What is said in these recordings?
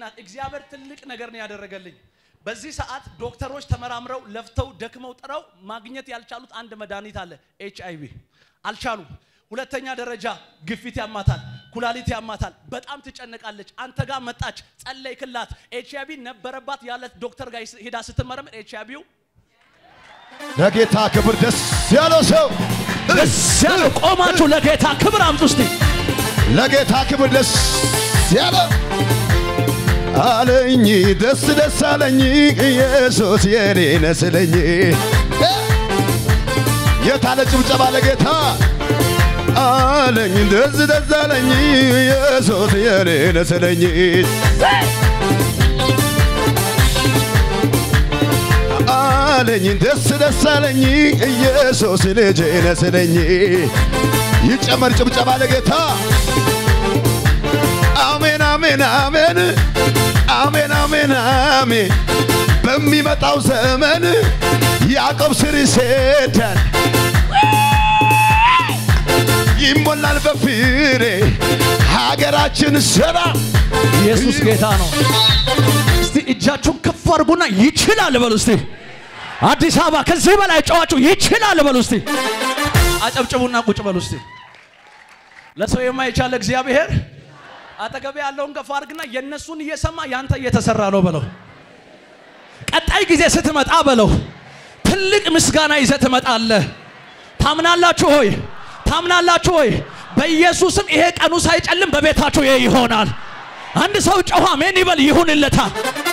ናት። እግዚአብሔር ትልቅ ነገር ነው ያደረገልኝ። በዚህ ሰዓት ዶክተሮች ተመራምረው ለፍተው ደክመው ጥረው ማግኘት ያልቻሉት አንድ መድኃኒት አለ። ኤች አይ ቪ አልቻሉም። ሁለተኛ ደረጃ ግፊት ያማታል፣ ኩላሊት ያማታል፣ በጣም ትጨነቃለች። አንተ ጋር መጣች፣ ጸለይክላት። ኤች አይ ቪ ነበረባት ያለ ዶክተር ጋር ሄዳ ስትመረምር ኤች አይ ቪው ለጌታ ክብር ደስ ያለው ሰው ደስ ያለው ቆማችሁ ለጌታ ክብር አምጡ እስቲ። ለጌታ ክብር ደስ ያለው አለኝ ደስ ደስ አለኝ ኢየሱስ የኔ ነስለኝ የታለ ጭብጨባ ለጌታ አለኝ ደስ ደስ አለኝ ኢየሱስ የኔ ነስለኝ አለኝ ደስ ደስ አለኝ ኢየሱስ ልጄ ነስለኝ ይጨመር ጭብጨባ ለጌታ አሜን አሜን አሜን አሜን አሜን አሜን በሚመጣው ዘመን ያዕቆብ ስር ይሰዳል ይሞላል በፍሬ ሀገራችን ሰራ ኢየሱስ ጌታ ነው። እስቲ እጃችሁን ከፍ አድርጉና ይችላል በሉ እስቲ። አዲስ አበባ ከዚህ በላይ ጨዋችሁ ይችላል በሉ እስቲ። አጨብጭቡና ቁጭ በሉ እስቲ። ለሰው የማይቻል እግዚአብሔር አጠገቤ ያለውን ከፍ አድርግና የእነሱን እየሰማ ያንተ እየተሰራ ነው በለው። ቀጣይ ጊዜ ስትመጣ በለው ትልቅ ምስጋና ይዘህ ትመጣለህ። ታምናላችሁ ሆይ? ታምናላችሁ ሆይ? በኢየሱስም ይሄ ቀኑ ሳይጨልም በቤታችሁ ይሄ ይሆናል። አንድ ሰው ጮኸ አሜን ይበል ይሁንለታል።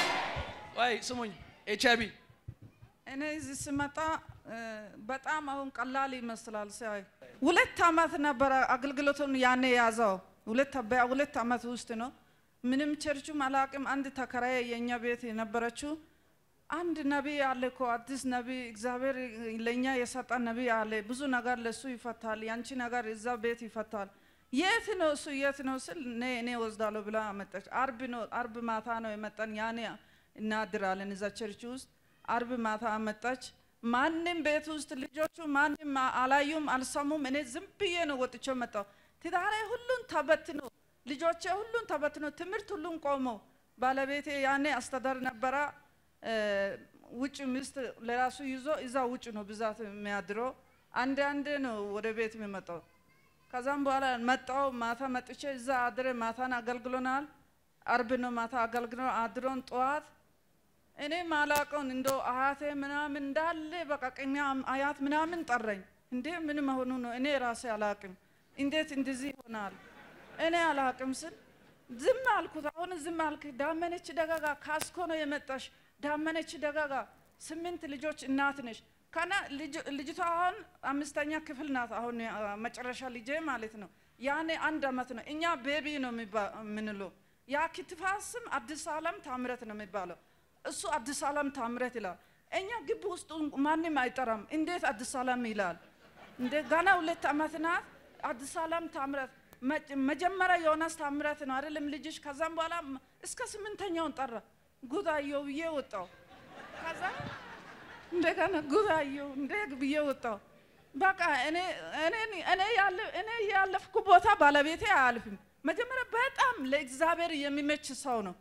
ወይ ስሙኝ፣ ኤች አይ ቪ እኔ እዚህ ስመጣ እ፣ በጣም አሁን ቀላል ይመስላል ሲያይ ሁለት ዓመት ነበረ አገልግሎቱን ያኔ የያዘው ሁለት በሁለት ዓመት ውስጥ ነው። ምንም ቸርቹም አላቅም። አንድ ተከራይ የእኛ ቤት የነበረችው አንድ ነቢይ አለ እኮ አዲስ ነቢይ እግዚአብሔር ለእኛ የሰጠ ነቢይ አለ። ብዙ ነገር ለሱ ይፈታል፣ ያንቺ ነገር እዛ ቤት ይፈታል። የት ነው እሱ የት ነው ስል እኔ እኔ ወስዳለሁ ብላ አመጣች። አርብ ነው አርብ ማታ ነው የመጣን። ያኔ እናድራለን እዛ ቸርች ውስጥ። አርብ ማታ አመጣች። ማንም ቤት ውስጥ ልጆቹ ማንም አላዩም አልሰሙም። እኔ ዝም ብዬ ነው ወጥቼ መጣሁ። ትዳሬ ሁሉን ተበትኖ ልጆቼ ሁሉን ተበትኖ ትምህርት ሁሉን ቆሞ ባለቤቴ ያኔ አስተዳደር ነበረ እ፣ ውጭ ሚስት ለራሱ ይዞ እዛ ውጭ ነው ብዛት የሚያድረው። አንድ አንድ ነው ወደ ቤት የሚመጣው። ከዛም በኋላ መጣው ማታ መጥቼ እዛ አድረ ማታን አገልግሎናል። አርብ ነው ማታ አገልግሎ አድሮን ጠዋት እኔ ማላቀውን እንደ አያቴ ምናምን እንዳለ በቃ ቅሚያ አያት ምናምን ጠረኝ። እንዴ ምን መሆኑ ነው? እኔ ራሴ አላቅም። እንዴት እንደዚህ ይሆናል? እኔ አላቅም ስል ዝም አልኩት። አሁን ዝም አልክ። ዳመነች ደጋጋ ካስኮ ነው የመጣሽ። ዳመነች ደጋጋ ስምንት ልጆች እናት ነሽ። ከና ልጅ- ልጅቷ አሁን አምስተኛ ክፍል ናት። አሁን አ፣ መጨረሻ ልጄ ማለት ነው። ያኔ አንድ አመት ነው። እኛ ቤቢ ነው የሚባ- የምንለው። ያ ክትፋት ስም አዲስ ዓለም ታምረት ነው የሚባለው። እሱ አዲስ ዓለም ታምረት ይላል። እኛ ግቢ ውስጥ ማንም አይጠራም። እንዴት አዲስ ዓለም ይላል? እንደ ገና ሁለት አመት ናት። አዲስ ዓለም ታምረት መ- መጀመሪያ ዮናስ ታምረት ነው አይደለም ልጅሽ። ከዛም በኋላ ም- እስከ ስምንተኛውን ጠራ። ጉዳየው ብዬ ወጣው። ከዛ እንደገና ጉዳየው እንደ ብዬ ወጣው። በቃ እኔ እኔ እኔ ያለ እኔ ያለፍኩ ቦታ ባለቤቴ አያልፍም። መጀመሪያ በጣም ለእግዚአብሔር የሚመች ሰው ነው።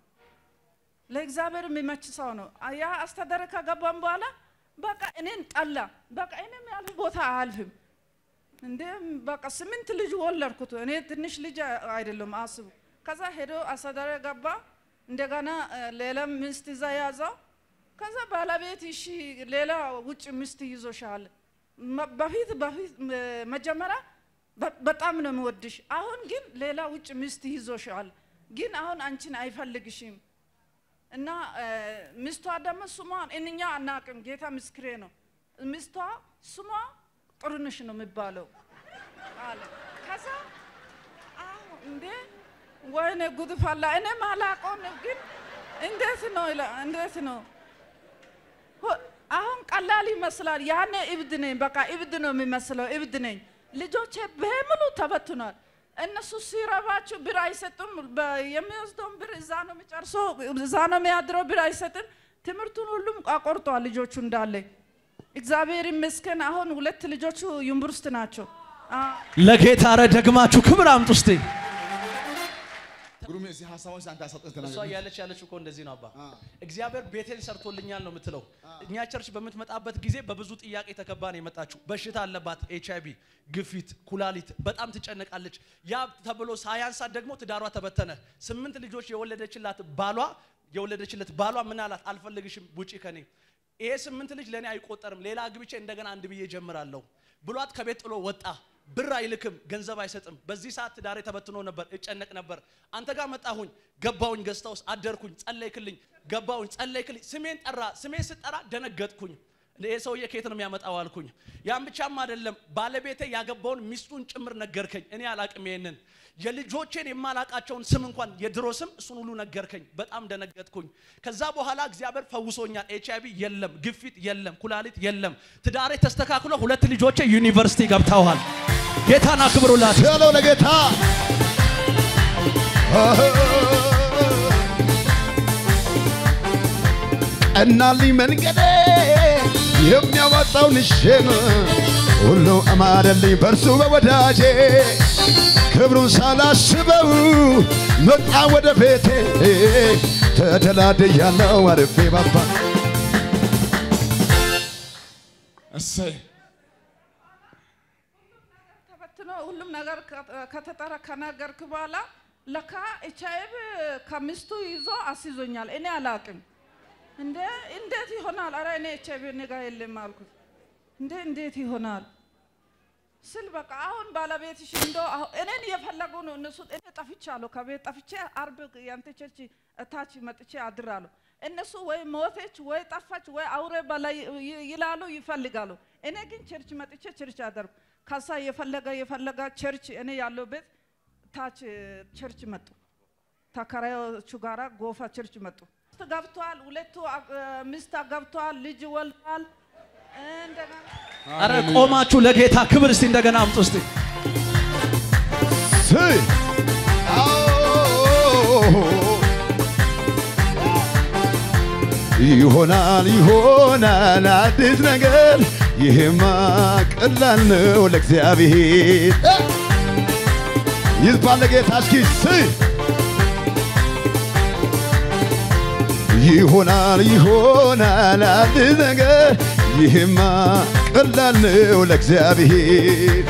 ለእግዚአብሔር የሚመች ሰው ነው። ያ አስተዳደር ከገባም በኋላ በቃ እኔን ጠላ። በቃ እኔም ያልፍ ቦታ አያልፍም። እንዴ በቃ ስምንት ልጅ ወለድኩት። እኔ ትንሽ ልጅ አይደለም አስቡ። ከዛ ሄዶ አስተዳደር ገባ። እንደገና እ፣ ሌላ ሚስት ይዛ ያዘው። ከዛ ባለቤት እሺ ሌላ ውጭ ሚስት ይዞሻል። መ- በፊት በፊት ም- መጀመሪያ በ- በጣም ነው የምወድሽ፣ አሁን ግን ሌላ ውጭ ሚስት ይዞሻል፣ ግን አሁን አንቺን አይፈልግሽም እና እ፣ ሚስቷ ደግሞ ስሟን እኛ አናቅም፣ ጌታ ምስክሬ ነው። ሚስቷ ስሟ ጥሩነሽ ነው የሚባለው አለ። ከዛ አዎ እንዴ ወይኔ ጉድ ፈላ። እኔም አላውቀውም፣ ግን እንዴት ነው ይላ- እንዴት ነው ሆ- አሁን ቀላል ይመስላል። ያኔ እብድ ነኝ፣ በቃ እብድ ነው የሚመስለው፣ እብድ ነኝ። ልጆቼ በሙሉ ተበትኗል። እነሱ ሲረባችሁ ብር አይሰጡም። በ- የሚወስደውን ብር እዛ ነው የሚጨርሰው፣ እዛ ነው የሚያድረው፣ ብር አይሰጥም። ትምህርቱን ሁሉም አቆርጧል ልጆቹ እንዳለ። እግዚአብሔር ይመስገን። አሁን ሁለት ልጆቹ ዩኒቨርሲቲ ናቸው። አ- ለጌታ ረ ደግማችሁ ክብር አምጡ እስቲ። ግሩሜ እዚህ ሀሳቦች አንተ አሳጥተህ እሷ ተናገር። እያለች ያለችው እኮ እንደዚህ ነው አባ አ። እግዚአብሔር ቤቴን ሰርቶልኛል ነው የምትለው እኛ ቸርች በምትመጣበት ጊዜ በብዙ ጥያቄ ተከባ ነው የመጣችው በሽታ አለባት ኤች አይቪ ግፊት ኩላሊት በጣም ትጨነቃለች ያ ተብሎ ሳያንሳት ደግሞ ትዳሯ ተበተነ ስምንት ልጆች የወለደችላት ባሏ የወለደችለት ባሏ ምን አላት አልፈልግሽም ውጪ ከኔ ይሄ ስምንት ልጅ ለእኔ አይቆጠርም ሌላ አግብቼ እንደገና አንድ ብዬ ጀምራለሁ ብሏት ከቤት ጥሎ ወጣ ብር አይልክም ገንዘብ አይሰጥም በዚህ ሰዓት ትዳሬ ተበትኖ ነበር እጨነቅ ነበር አንተ ጋር መጣሁኝ ገባሁኝ ገዝታ ውስጥ አደርኩኝ ጸለይክልኝ ገባሁኝ ጸለይክልኝ ስሜን ጠራ ስሜን ስጠራ ደነገጥኩኝ ይህ ሰውዬ ከየት ነው የሚያመጣው አልኩኝ ያን ብቻም አይደለም ባለቤቴ ያገባውን ሚስቱን ጭምር ነገርከኝ እኔ አላቅም ይሄንን የልጆቼን የማላቃቸውን ስም እንኳን የድሮ ስም እሱን ሁሉ ነገርከኝ በጣም ደነገጥኩኝ ከዛ በኋላ እግዚአብሔር ፈውሶኛል ኤች አይቪ የለም ግፊት የለም ኩላሊት የለም ትዳሬ ተስተካክሎ ሁለት ልጆቼ ዩኒቨርሲቲ ገብተዋል ጌታን አክብሩላት ያለው ለጌታ ቀናልኝ መንገዴ የሚያዋጣውን እሼን ሁሉ አማረልኝ በእርሱ በወዳጄ ክብሩን ሳላስበው መጣ ወደ ቤቴ ተደላድያለሁ አርፌ ባባ እሰይ ተበትኖ ሁሉም ነገር ከ- ከተጠረ ከነገርክ በኋላ ለካ ኤች አይ ቪ ከሚስቱ ይዞ አስይዞኛል። እኔ አላቅም። እንደ እንዴት ይሆናል? አረ እኔ ኤች አይ ቪ እኔ ጋ የለም አልኩት። እንዴ እንዴት ይሆናል ስል በቃ አሁን ባለቤትሽ እንዶ አሁ- እኔን እየፈለጉ ነው እነሱ። እኔ ጠፍቻለሁ፣ ከቤት ጠፍቼ አርብ ያንተ ቸርች እታች መጥቼ አድራለሁ። እነሱ ወይ ሞተች ወይ ጠፋች ወይ አውሬ በላይ ይ- ይላሉ ይፈልጋሉ። እኔ ግን ቸርች መጥቼ ቸርች አደርኩ። ከሳ የፈለገ የፈለገ ቸርች እኔ ያለው ቤት ታች ቸርች መጡ። ተከራዮቹ ጋራ ጎፋ ቸርች መጡ። ሚስት ገብቷል፣ ሁለቱ አግ- ሚስት ገብቷል፣ ልጅ ወልዷል። እንደገና አረ ቆማችሁ ለጌታ ክብር እስቲ እንደገና አምጡ እስቲ ስይ ይሆናል ይሆናል አዲስ ነገር ይሄማ ቀላል ነው ለእግዚአብሔር ይዝባል ለጌታ እስኪ ስይ ይሆናል ይሆናል አዲስ ነገር ይሄማ ቀላል ነው ለእግዚአብሔር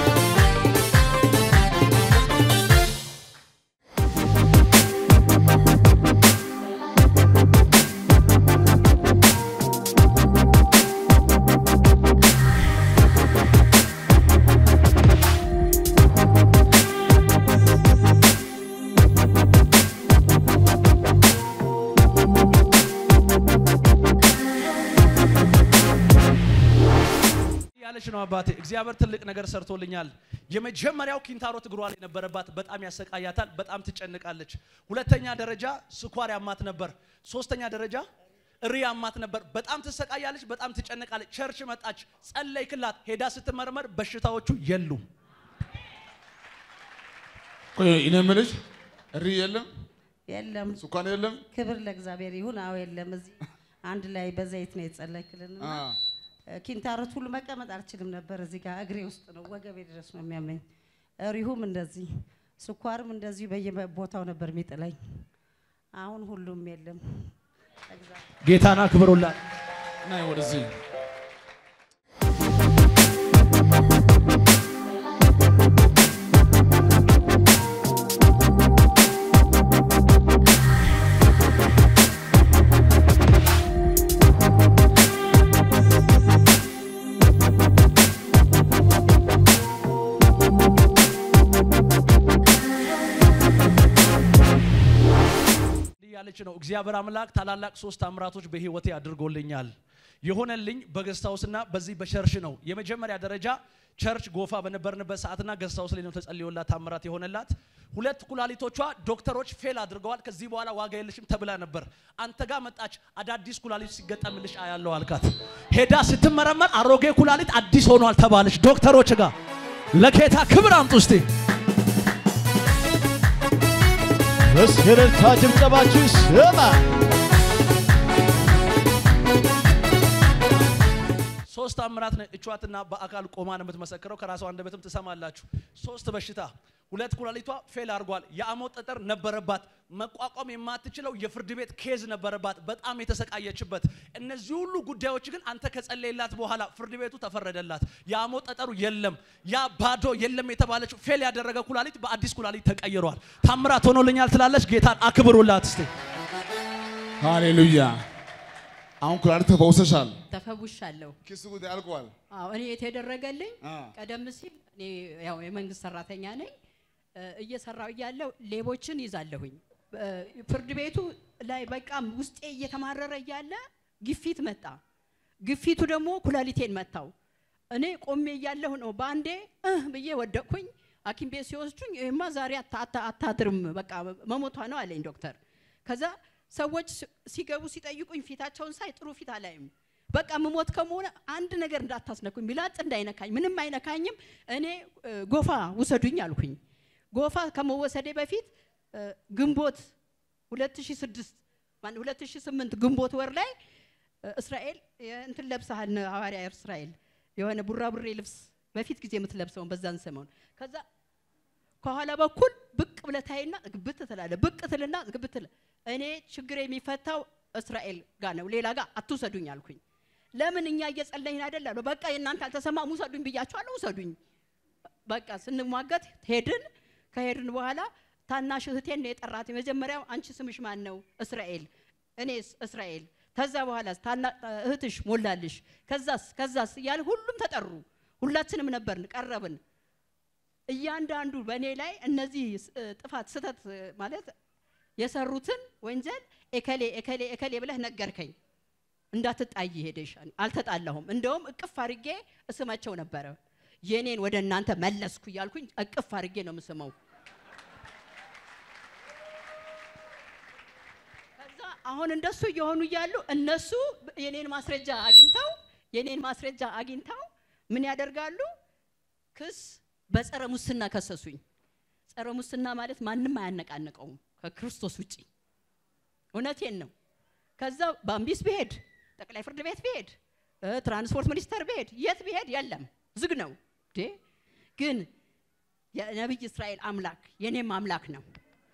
ያለች ነው አባቴ። እግዚአብሔር ትልቅ ነገር ሰርቶልኛል። የመጀመሪያው ኪንታሮት እግሯ ላይ ነበረባት፣ በጣም ያሰቃያታል፣ በጣም ትጨንቃለች። ሁለተኛ ደረጃ ስኳር ያማት ነበር። ሶስተኛ ደረጃ እሪ ያማት ነበር፣ በጣም ትሰቃያለች፣ በጣም ትጨንቃለች። ቸርች መጣች፣ ጸለይክላት፣ ሄዳ ስትመረመር በሽታዎቹ የሉም። ቆይ እኔ የምልሽ እሪ የለም የለም ስኳር የለም ክብር ለእግዚአብሔር ይሁን። አዎ የለም። እዚህ አንድ ላይ በዘይት ነው የጸለይክልን። አ ኪንታሮት ሁሉ መቀመጥ አልችልም ነበር። እዚህ ጋር እግሬ ውስጥ ነው ወገቤ ድረስ ነው የሚያመኝ። ሪሁም እንደዚህ፣ ስኳርም እንደዚሁ በየቦታው ነበር የሚጥለኝ። አሁን ሁሉም የለም። እግዚአብሔር ጌታን አክብሩላት። ናይ ወደዚህ ያለች ነው። እግዚአብሔር አምላክ ታላላቅ ሶስት ታምራቶች በህይወቴ አድርጎልኛል። የሆነልኝ በገስታውስና በዚህ በቸርች ነው። የመጀመሪያ ደረጃ ቸርች ጎፋ በነበርንበት ሰዓትና ገስታውስ ላይ ነው ተጸልዮላት ታምራት የሆነላት። ሁለት ኩላሊቶቿ ዶክተሮች ፌል አድርገዋል። ከዚህ በኋላ ዋጋ የለሽም ተብላ ነበር። አንተ ጋር መጣች። አዳዲስ ኩላሊት ሲገጠምልሽ አያለው አልካት። ሄዳ ስትመረመር አሮጌ ኩላሊት አዲስ ሆኗል ተባለች ዶክተሮች ጋር። ለጌታ ክብር አምጡ እስቲ። በስከረታ ጭብጨባችሁ ስማ ሶስት አምራት እቿትና በአካል ቆማ ነው የምትመሰክረው። ከራሷ አንደበትም ትሰማላችሁ። ሶስት በሽታ ሁለት ኩላሊቷ ፌል አድርጓል። የአሞት ጠጠር ነበረባት። መቋቋም የማትችለው የፍርድ ቤት ኬዝ ነበረባት፣ በጣም የተሰቃየችበት። እነዚህ ሁሉ ጉዳዮች ግን አንተ ከጸለይላት በኋላ ፍርድ ቤቱ ተፈረደላት። የአሞት ጠጠሩ የለም፣ ያ ባዶ የለም የተባለችው ፌል ያደረገ ኩላሊት በአዲስ ኩላሊት ተቀይሯል። ታምራት ሆኖልኛል ትላለች። ጌታን አክብሩላት እስቲ። ሃሌሉያ። አሁን ኩላሊት ተፈውሰሻል። ተፈውሻለሁ። ክሱ ጉዳይ አልቋል። አዎ እኔ የተደረገልኝ አ። ቀደም ሲል እኔ ያው የመንግስት ሰራተኛ ነኝ። እ፣ እየሰራው እያለሁ ሌቦችን ይዛለሁኝ። እ፣ ፍርድ ቤቱ ላይ በቃ ውስጤ እየተማረረ እያለ ግፊት መጣ። ግፊቱ ደግሞ ኩላሊቴን መታው። እኔ ቆሜ እያለሁ ነው በአንዴ እህ ብዬ ወደቅኩኝ። ሐኪም ቤት ሲወስዱኝ ይህማ ዛሬ አታ- አታ- አታድርም በቃ መሞቷ ነው አለኝ ዶክተር። ከዛ ሰዎች ሲ- ሲገቡ ሲጠይቁኝ ፊታቸውን ሳይ ጥሩ ፊት አላይም። በቃ ምሞት ከመሆነ አንድ ነገር እንዳታስነኩኝ፣ ቢላጥ እንዳይነካኝ፣ ምንም አይነካኝም። እኔ እ፣ ጎፋ ውሰዱኝ አልኩኝ። ጎፋ ከመወሰዴ በፊት እ፣ ግንቦት 2006 ማን 2008 ግንቦት ወር ላይ እ፣ እስራኤል እንትን ለብሰሃል ነ- ሐዋርያ እስራኤል የሆነ ቡራቡሬ ልብስ በፊት ጊዜ የምትለብሰውን በዛን ሰሞን ከዛ ከኋላ በኩል ብቅ ብለህ ታይና ግብት ትላለህ። ብቅ ትልና ግብት ትላለህ። እኔ ችግር የሚፈታው እስራኤል ጋር ነው፣ ሌላ ጋር አትውሰዱኝ አልኩኝ። ለምን እኛ እየጸለይን አይደል አሉ። በቃ የእናንተ አልተሰማም፣ ውሰዱኝ ብያችኋለሁ፣ ውሰዱኝ። በቃ ስንሟገት ሄድን። ከሄድን በኋላ ታናሽ እህቴን ነው የጠራት። የመጀመሪያው አንቺ ስምሽ ማን ነው? እስራኤል። እኔስ እስራኤል። ከዛ በኋላ ታና እህትሽ ሞላልሽ። ከዛስ ከዛስ እያለ ሁሉም ተጠሩ። ሁላችንም ነበርን፣ ቀረብን። እያንዳንዱ በእኔ ላይ እነዚህ ስ- እ፣ ጥፋት ስህተት እ፣ ማለት የሰሩትን ወንጀል ኤከሌ ኤከሌ ኤከሌ ብለህ ነገርከኝ። እንዳትጣይ ሄደሽ አልተጣላሁም። እንደውም እቅፍ አድርጌ እስማቸው ነበረ። የኔን ወደ እናንተ መለስኩ እያልኩኝ እቅፍ አድርጌ ነው የምስመው። ከዛ አሁን እንደሱ እየሆኑ እያሉ እነሱ የኔን ማስረጃ አግኝተው የኔን ማስረጃ አግኝተው ምን ያደርጋሉ? ክስ በጸረ ሙስና ከሰሱኝ። ጸረ ሙስና ማለት ማንም አያነቃንቀውም ከክርስቶስ ውጪ። እውነቴን ነው። ከዛ ባምቢስ ብሄድ፣ ጠቅላይ ፍርድ ቤት ብሄድ፣ እ፣ ትራንስፖርት ሚኒስቴር ብሄድ፣ የት ብሄድ የለም፣ ዝግ ነው። እንዴ ግን የነቢይ እስራኤል አምላክ የኔም አምላክ ነው።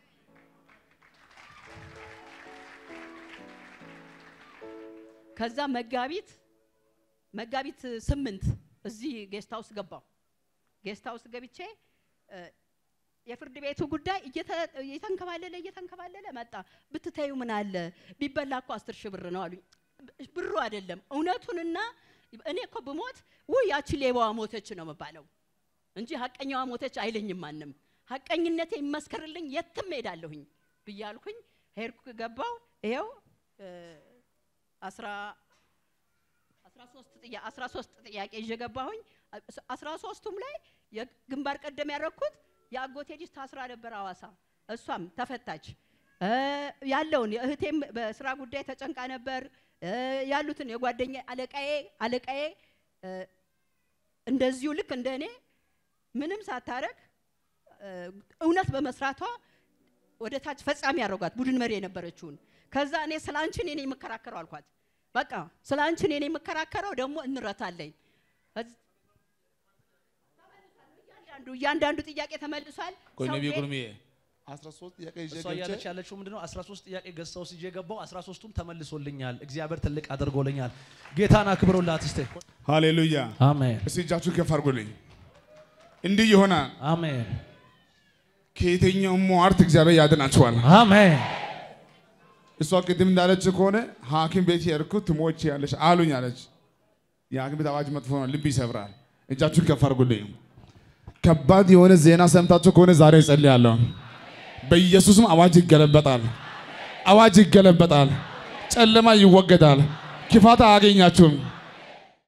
ከዛ መጋቢት መጋቢት ስምንት እዚህ ጌስት ሃውስ ገባው። ጌስት ሃውስ ገብቼ እ፣ የፍርድ ቤቱ ጉዳይ እየተ- እየተንከባለለ እየተንከባለለ መጣ። ብትተዩ ምን አለ ቢበላ እኮ አስር ሺህ ብር ነው አሉኝ። ብሩ አይደለም እውነቱንና እኔ እኮ ብሞት ውይ ያቺ ሌባዋ ሞተች ነው የምባለው እንጂ ሀቀኛዋ ሞተች አይለኝም ማንም። ሀቀኝነቴ ይመስከርልኝ የትም ሄዳለሁኝ ብያልኩኝ ሄድኩ ገባው። ይኸው እ፣ አስራ አስራ ሶስት ጥያ- አስራ ሶስት ጥያቄ ይዤ ገባሁኝ። አስራ ሶስቱም ላይ የግንባር ቀደም ያደረኩት የአጎቴ ልጅ ታስራ ነበር አዋሳ፣ እሷም ተፈታች። እ፣ ያለውን የእህቴም በስራ ጉዳይ ተጨንቃ ነበር። እ፣ ያሉትን የጓደኛ አለቃዬ አለቃዬ እ፣ እንደዚሁ ልክ እንደ እኔ ምንም ሳታረግ እ፣ እውነት በመስራቷ ወደ ታች ፈጻሚ ያደረጓት ቡድን መሪ የነበረችውን ከዛ እኔ ስለ አንቺ እኔ ነኝ የምከራከረው አልኳት። በቃ ስለ አንቺ እኔ ነኝ የምከራከረው ደግሞ እንረታለኝ። ከዚ- እያንዳንዱ እያንዳንዱ ጥያቄ ተመልሷል። ቆይ ሰው ነቢይ ቤት- ጉርሜ 13 ጥያቄ ይዤ እሷ እያለች ገብቼ ያለችው ምንድነው? 13 ጥያቄ ገዝተው ሲጄ ገባው 13ቱም ተመልሶልኛል። እግዚአብሔር ትልቅ አድርጎልኛል። ጌታን አክብሩላት እስቲ። ሃሌሉያ። አሜን እስቲ እጃችሁ ከፍ አድርጉልኝ። እንዲህ ይሆናል። አሜን ከየትኛውም ሟርት እግዚአብሔር ያድናችኋል። አሜን እሷ ቅድም እንዳለች ከሆነ ሐኪም ቤት የሄድኩት ትሞች ያለች አሉኝ አለች። የሐኪም ቤት አዋጅ መጥፎ ነው፣ ልብ ይሰብራል። እጃችሁን ከፍ አድርጉልኝ። ከባድ የሆነ ዜና ሰምታችሁ ከሆነ ዛሬ እጸልያለሁ። በኢየሱስም አዋጅ ይገለበጣል። አዋጅ ይገለበጣል። ጨለማ ይወገዳል። ክፋት አያገኛችሁም።